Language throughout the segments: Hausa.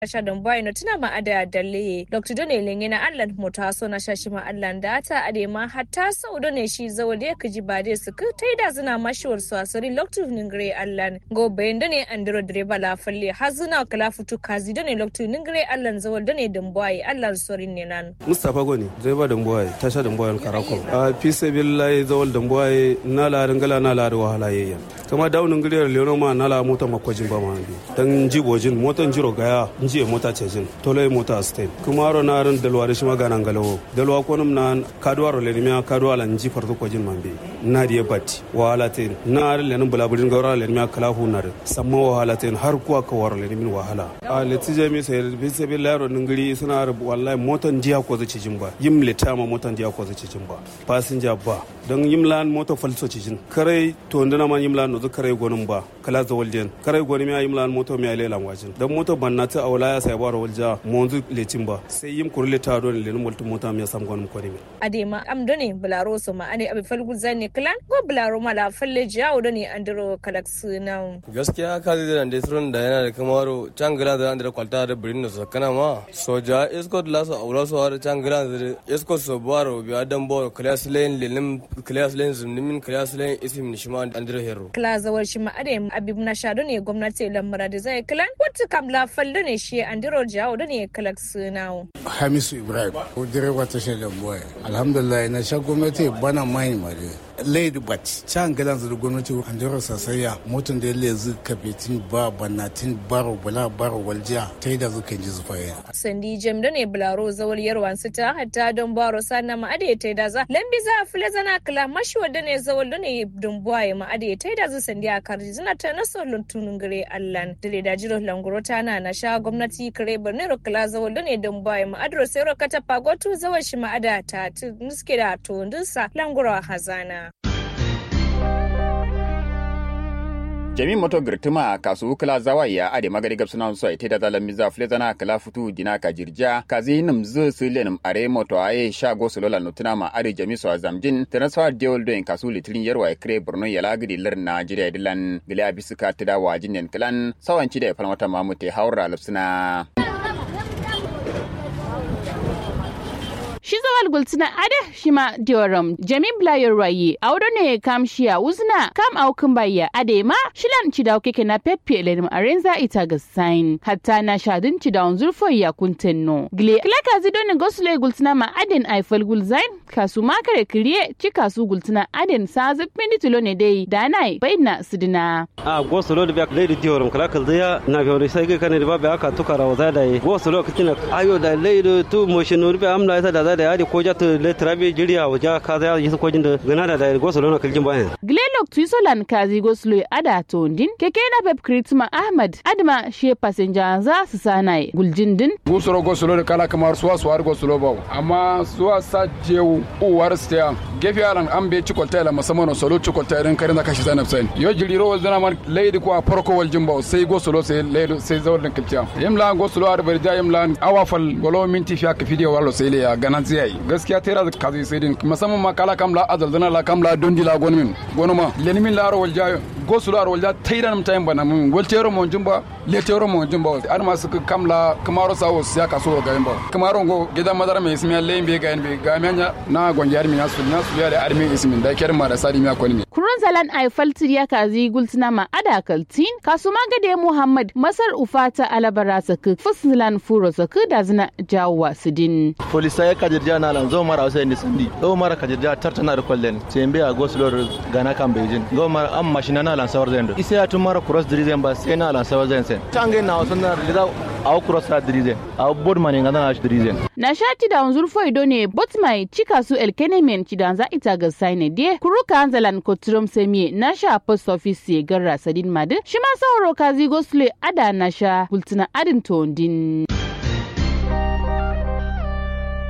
sha don boy no tuna ma ada dalle dr done lenye na allan mota so na shashi ma allan da ta ade ma hatta sau done shi zawo da kaji ba dai su ka taida zina mashiwar su asari loktu ningre allan go bayan done andro direba la falle hazuna kala futu kazi done loktu ningre allan zawo done don boy allan sorin ne nan mustapha goni direba don boy tasha don boy karakon a fi sabillahi zawal don boy na la ngala na la wahala yayyan kama daunin giliyar leono ma na la mota makwajin ba ma bi dan jibojin motan jiro gaya njiye mota cejin toloi mota stain kuma ro na ran dalwa da shi magana ngalawo dalwa ko num na kadwa ro le miya kadwa la nji farto kwajin man bi na diye batti wahala te na ran le nan bulaburin gawra le miya kala hu nar samma wahala te har kuwa ka waro le min wahala a le tije mi sai bi sai bi laro ningiri suna wallahi motan jiya ko zaci jin ba yim le tama motan jiya ko zaci jin ba passenger ba don yim lan mota falso cijin kare to ndana ma yim lan no kare gonum ba kala za waljen kare goni mi yim lan moto mi ale lan wajin dan moto banna ta awla ya sai baro walja monzu lecin ba sai yim kurle ta don le multi mota mi sam gonum ko ni adema am done bularo so ma ane abi falgu zanne klan go bularo mala falle jawo done andro kalax na gaskiya ka zai da surun da yana da kamaro changala da andro kwalta da birin so kana ma soja escort la so awla so har changala da escort so baro bi adam bo class lane lelim class lane zumnimin class lane isim nishima andro hero klazawar shi ma ade abib na shado ne gwamnati lamara da zai klan wata kam la falle ne shi andro jawo done kalax na hamisu ibrahim ko direba tashar da boye alhamdulillah na sha gwamnati bana mai mare lady bat can galan da gwamnati an jira sasaya motan da yalle zu kafetin ba banatin baro bala baro waljiya ta yi da zukan ji zufaye sandi jem da ne bularo zawar yarwan su ta hatta don baro sana ma ade ta da za lambi za a fule zana kala mashi wadda ne zawar da ne don buwaye ma ade ta da zu sandi a karji zina ta na solon tunun gare allan da da jiro languro ta na na sha gwamnati kare birnin rukula zawar da ne don buwaye ma adro sai rokata pagotu zawar shi ma ada ta nuske da to ndinsa languro hazana. jami moto girtuma kasu kala zawaya ade magari gab sunan so ite da zalan miza flezana kala futu dina ka jirja kazi nim zu silenum are moto aye shago sulola nutuna ma ade jami so zamjin transfer deal doin kasu litrin yarwa kre borno yala gidi lir najeriya dilan gila abisuka tida wajin nen klan sawanci da falmata mamute haura lupsuna shi zawal gultina ada shima dioram jami blayor rayi audo ne kam shia uzna kam au kumbaya ade ma shilan ci dawo keke na pepe lenim arenza ita ga sign hatta na shadin ci dawo zurfo ya kuntenno gile klaka zido ne gosle gultina ma aden aifal gulzain kasu makare kriye ci kasu gultina aden sa zipindi tulo ne dai danai baina sidina a goslo da bai da dioram kala kalzaya na fiyo sai ga kane da babu aka tukara wa zai da goslo kitina ayo da leido tu motion rubi amla ita da da yadi ko jata le trabe jiriya waja ka za yi ko jin da gana da da go solo na kiljin bayan glelok twisolan kazi go slo ada tondin keke na pep kritma ahmad adma she passenger za su sanai guljindin go solo go solo da kala kamar suwa suwa go solo ba amma suwa sa jewu uwar stiya gefe alan an be ci kolta la musamman solo ci kolta irin karin da kashi zanab sai yo jiriro wal zana man leidi ko a farko wal jimba sai go solo sai leido sai zawal din kilciya yimla go solo ar barja yimla awafal golo minti fiya ka fidiyo wallo sai le ya ganan zai gaskiya tera da kazi sai din musamman ma kala kam la azal zana la kam la dondi la gonmin gonuma lenimin la ro walja go solo ar walja tayran mum tayin bana mun wal tero mon jumba le tero mon jumba ar ma suka kam la kamaro sawo siya ka so ga yimba kamaro go gidan madara mai ismiya lembe ga yimbe ga menya na gonjar mi nasu nasu ya da armi ismin da kerma da sadi miya koni kurun zalan aifal tiriya kazi gultina ma ada kaltin kasuma gade muhammad masar ufata alabara sakı fuslan furo sakı da zina jawwa sidin polisa ya kajirja na lan zo mara wasu ni sandi zo mara kajirja tartana da kwallen sembe a goslor gana kan beijing zo mara am mashina na lan sawar zendo isa ya tun mara cross dirizen ba sai na lan sawar zen sen tange na wasu na da a cross sa dirizen a bod mani ngana na dirizen na shati da unzur foido ne botmai cika su elkenemen cidan za ita ga saine die kuruka anzalan kotrom semie na sha post office garra sadin madu shi ma sauro kazi gosle ada na sha gultuna adin tondin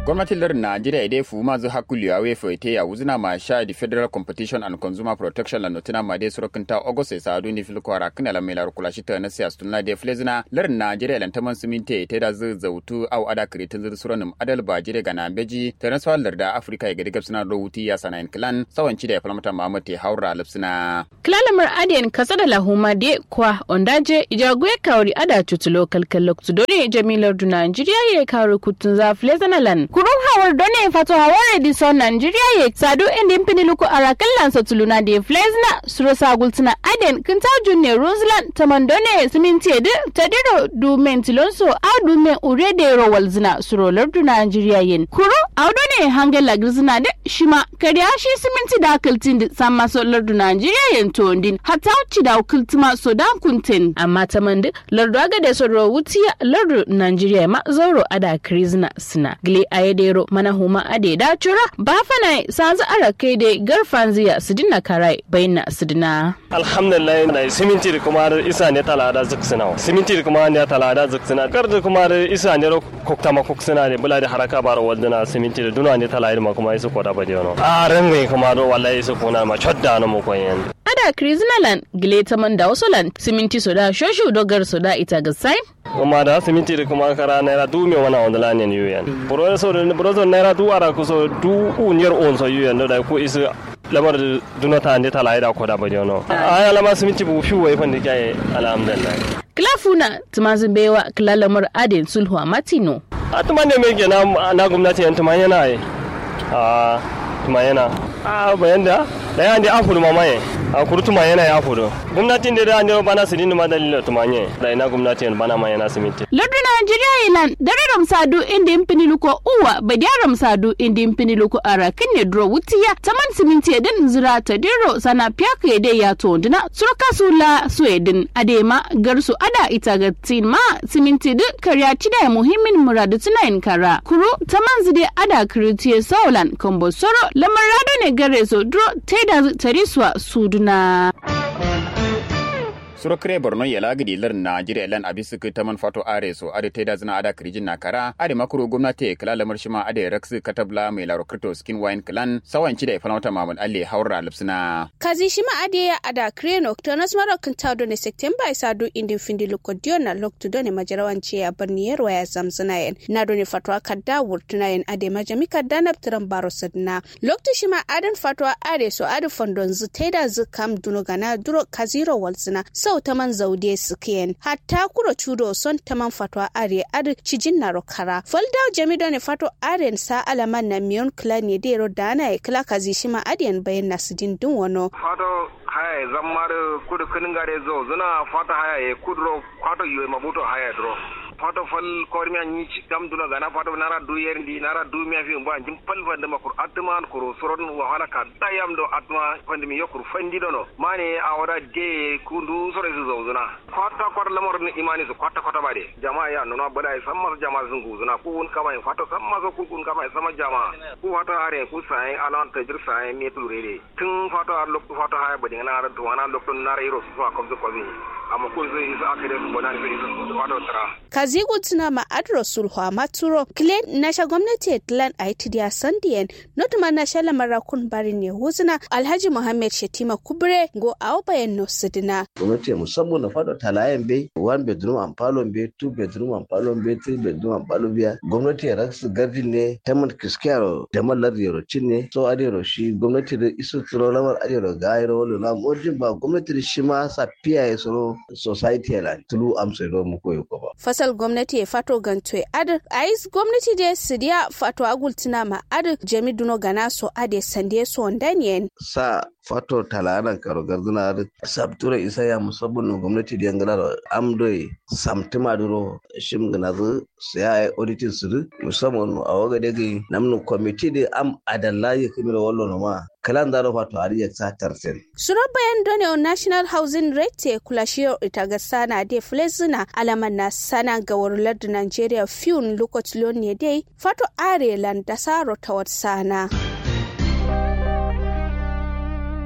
gwamnatin lardin najeriya idai fu ma zu hakuli awe fo ite ya wuzina ma sha di federal competition and consumer protection la notina ma de suro kinta ogose sa adu ni fil ko ara kana la mela kula shi ta na siya stunna de flezina lardin najeriya lan taman siminte ite da zu zautu au ada kritin zu suro nim adal ba jire ga nambeji ta na swal larda afrika ga digab suna rawuti ya sana in klan sawanci da ya falmata mamate haura lipsina Kilalamar adiyan kasa da lahuma de kwa ondaje ijaguye kawri ada tutulo kalkalok tu dole jamilar du Nigeria ye kawri kutun za flezanalan. Kurun hawar done fato hawar edison Nigeria ye sadu indi mpini luku arakallan sa tuluna de flezna suro sagultuna adiyan kinta junne Roseland taman done siminti edu tadiro du mentilonso au du men urede ro walzina suro lardu Nigeria yen. Kuru au done hange lagrizina de shima kariya shi siminti da kaltin da sama so lardu Nigeria yen tondin hatta uci da kultuma so dan kuntin amma ta mandi lardu aga da soro wutiya lardu Nigeria ma zauro ada krizna sina gile ayedero mana huma ade da chura ba fana sanzu ara kai da garfan ziya sidina karai bayna sidina alhamdulillah na siminti da kuma isa ne talada zuksina siminti da kuma ne talada zuksina kar da kuma isa ne kokta ma koksina ne bula da haraka bara walduna siminti da duna ne talada ma kuma isu koda bade no a rangai kuma do wallahi isu kuna ma chodda no mu koyen ada kriznalan gile ta man da wasolan siminti soda shoshu dogar soda ita ga sai kuma da siminti da kuma kara naira du me wana on la ne yuyan bro so bro so naira du ara ko so du unyer on so yuyan da ko isu lamar duna ta ne talada koda bade no aya lama siminti bu fi wai fan da kai alhamdulillah kilafuna tumazin bewa kilalamar adin sulhu a matino a tuma ne mai gina na gwamnati yan tuma yana yi a tuma yana a bayan da da yan da afuru mamaye a kuru tuma yana ya afuru gwamnatin da da ne bana su dinna madalila tuma ne da ina gwamnati yan bana ma yana siminti lardu najeriya ilan dare ramsadu inda yin fini luko uwa badiya ramsadu inda yin fini luko ara kinne duro wutiya taman siminti edin zira ta diro sana piyaka yade ya to dina surka sula sweden adema garsu ada ita ga tin ma siminti duk karya cida muhimmin muradu tunayin kara kuru taman zide ada kiritiye saulan kombo soro lamar rado ne gare so duro taida tariswa suduna. suro kire borno yala gidi lar najeriya lan abisu ku taman fato are so ade teda zina ada krijin na kara ade makuru gwamnati kala lamar shima ade raksu katabla mai laro kripto skin wine clan sawanci da ifalmata mamul alle haura lipsina kazi shima ade ya ada kreno tonas maro kantado ne september isa do indin findi lukodio na loktu do ne majarawanci ya barni yarwa ya zamzina yen na do ne fatwa kadda wurtuna yen ade majami kadda na ptiran baro sadna loktu shima adan fatwa ade so ade fondon zu teda zu kam duno gana duro kaziro walzina sau taman zaude sukiyen hatta kuro chudo son taman fatwa are ad cijin na rokara folda jami ne fato aren sa alaman na miyon kla ne dero dana e kla kazi shima adiyan bayan nasidin dun wano fato haya zammar kudu kinin gare zo zuna fata haya e kudro fato yoy mabuto haya dro fato fal kormi anyi kam duna gana fato nara du yer ndi nara du mi afi mbo anjim pal fande makur atman kuro soron wa hala ka dayam do atma fande mi yokur fandi dono mane awada de kundu sore su zona kwata kwata lamar ni imani su kwata kwata bade jama'a ya nuna bada ya san masu jama'a sun guzuna ku un kama in fato san masu ku kun kama sama jama'a ku fato are ku sai alan tajir sai me tulure tun fato ar lokto fato haya bade na ran to wana lokto na ro su fa komzo ko amma ko zai isa akare su bonan su fato tara kazigu tuna ma adro sulhu maturo klen nasha gwamnati tlan aitidiya sandiyen notuma nasha lamara kun barin ne huzuna alhaji muhammad shetima kubre go awo bayan no sidina gwamnati musamman na fado talayen be one bedroom and palon be two bedroom and palon be three bedroom and palon biya gwamnati ya raksu gavi ne taman kiskiyaro da mallar yaro ne so adero shi gwamnati da isu tsoro lamar adero ga ayro wala na mojin ba gwamnati da shi ma sa piya ya tsoro society ya la tulu amsa ro mu koyo ko ba fasal gwamnati ya fato ganto ad ais gwamnati da sidiya fato agultina ma ad jami duno gana so ade sande so ndanien sa fato talanan karo garduna da sabtura isa ya musabbin gwamnati da yangala amdoi samtima duro shim gana zu saya ya auditin su musamman a waga daga namnu kwamiti da am adalla ya kamar wallo ma kalan zaro fato har ya sa tarsen suro bayan done on national housing rate kula shiyo ita ga sana de flezina alaman na sana ga warular da nigeria fiun lokacin ne dai fato arelan da saro ta wata sana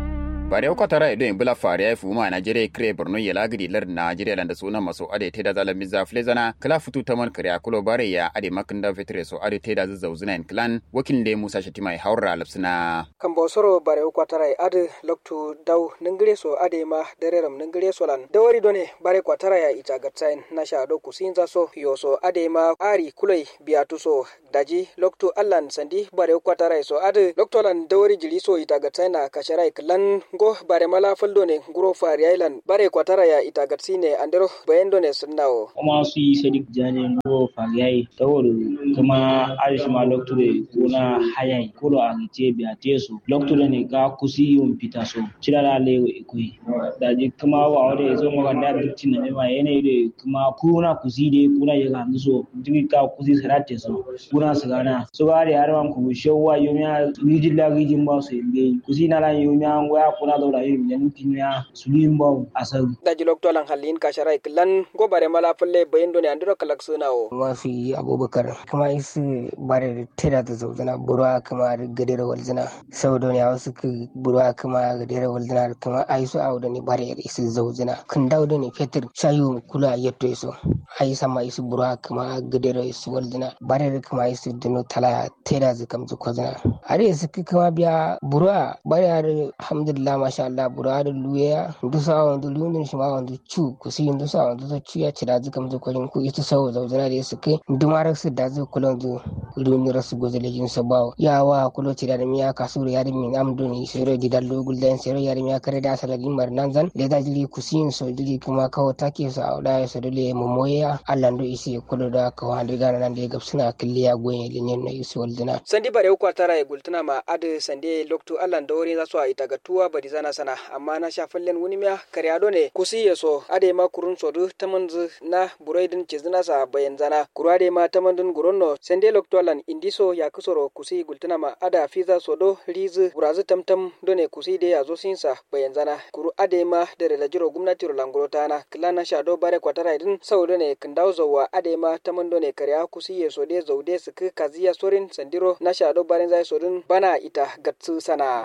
bare ko tara edo in bula fare ai fuma Nigeria kre Borno yela gidi lar Nigeria landa suna maso ade te da zalan miza flezana kala futu taman kare akulo bare ya ade makinda vetre so ade te da zauzuna in clan wakil de Musa Shatima haura lapsina kan bosoro bare ko tara ade loktu daw ningire so ade ma dereram ningire so lan dawari done bare ko tara ya ita gatsain na sha do kusinza so yoso ade ma ari kulai biatu so daji loktu allan sandi bare ko tara so ade loktu lan dawari jiri so ita gatsain na kasharai klan go bare mala faldo ne guro fari island bare kwatara ya ita gatsi ne andero bayendo ne sunnawo kuma su yi sadik jani guro fari yayi tawar kuma arish ma lokture kuna hayai kuro a gice biya teso lokture ne ga kusi yun fita so cirara lewo ikoi daji kuma wa wade zo maka da dukci na nema yanayi da kuma kuna kusi de kuna ya ga so jini ka kusi sarate so kuna su gana so ga da yarwan ku shawwa yomiya rijin la rijin ba su yimbe kusi na lan yomiya ngoya kuna da wura yin yan kinya sulim ba asal daji lokto lan halin ka sharai klan go bare mala falle bayendo ne andiro kalak sunawo mafi abubakar kuma isi bare da tera da zauzana burwa kuma da gadera walzina saboda ne wasu ka burwa kuma gadera walzina kuma ai su awu da ne bare da isi zauzina kan dawo da ne fetur shayu kula yatto iso ai sama isi burwa kuma gadera isi walzina bare da kuma isi dino tala tera da kam zu kozina are su kuma biya burwa bare da alhamdulillah masha Allah bura da luya dusa wanda lunin shi ma wanda cu ku si dusa wanda to cu ya ci da zuka mu ko ku ita sawo zauzana da su kai dumar su da zu kulan zu lunin rasu gozale jin sa bawo ya wa kulo ci da miya kasu da yarin min amdu ni sero di dallo gulden sero yarin ya kare da asala din marnan zan da da jili ku si so jili kuma kawo take su a da su dole mu moya Allah ndo isi kulo da kawo hande gana nan da gab suna killiya goyen linyen na isi waldina sandi bare ko tara ya gultuna ma ade sande loktu Allah da wori za su a ita ga tuwa bari zana sana amma na sha fallen wani miya karyado ne kusi ya so ade ma kurun sodu tamanzu na buraidin cizina sa bayan zana kuru ade ma tamandun guronno sende loktolan indiso ya kusoro kusi gultuna ma ada fiza sodo rizu burazu tamtam done kusi de ya zo sinsa bayan zana kuru ade ma da relajiro gwamnati rolanguro tana kilana shado bare kwatara idin saudo ne kindau zowa ade ma tamando ne karya kusi ya so de zaude su kaziya sorin sandiro na shado bare zai sodin bana ita gatsu sana.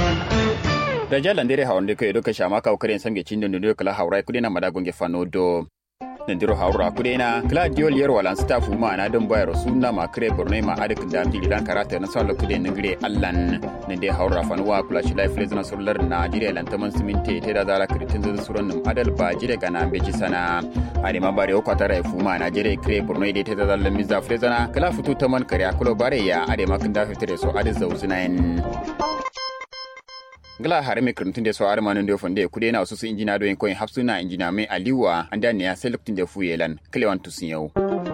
da jalan dere hawnde ko edo ka shama ka karen samge cindo ndo kala hawrai kudena madagonge fanodo nandiro hawra kudena kala diol yer walan staff ma na don bayar sunna ma kre borno ma adik da mi lidan karata na salo kude ngire allan nande hawra fanwa kula shi life lesson surlar na jire lan taman siminte te da zara kritin zu suran num adal ba jire kana beji sana ani ma bare ko tara fuma na jire kre borno ide te da zallan miza frezana kala futu taman kare akulo bare ya ade makin da fitre so ade zauzinain ngala hare me kirtin de so are manon de fonde kude na su injina do en koin hapsuna injina me aliwa anda ne ya select de fuyelan klewan tusin yau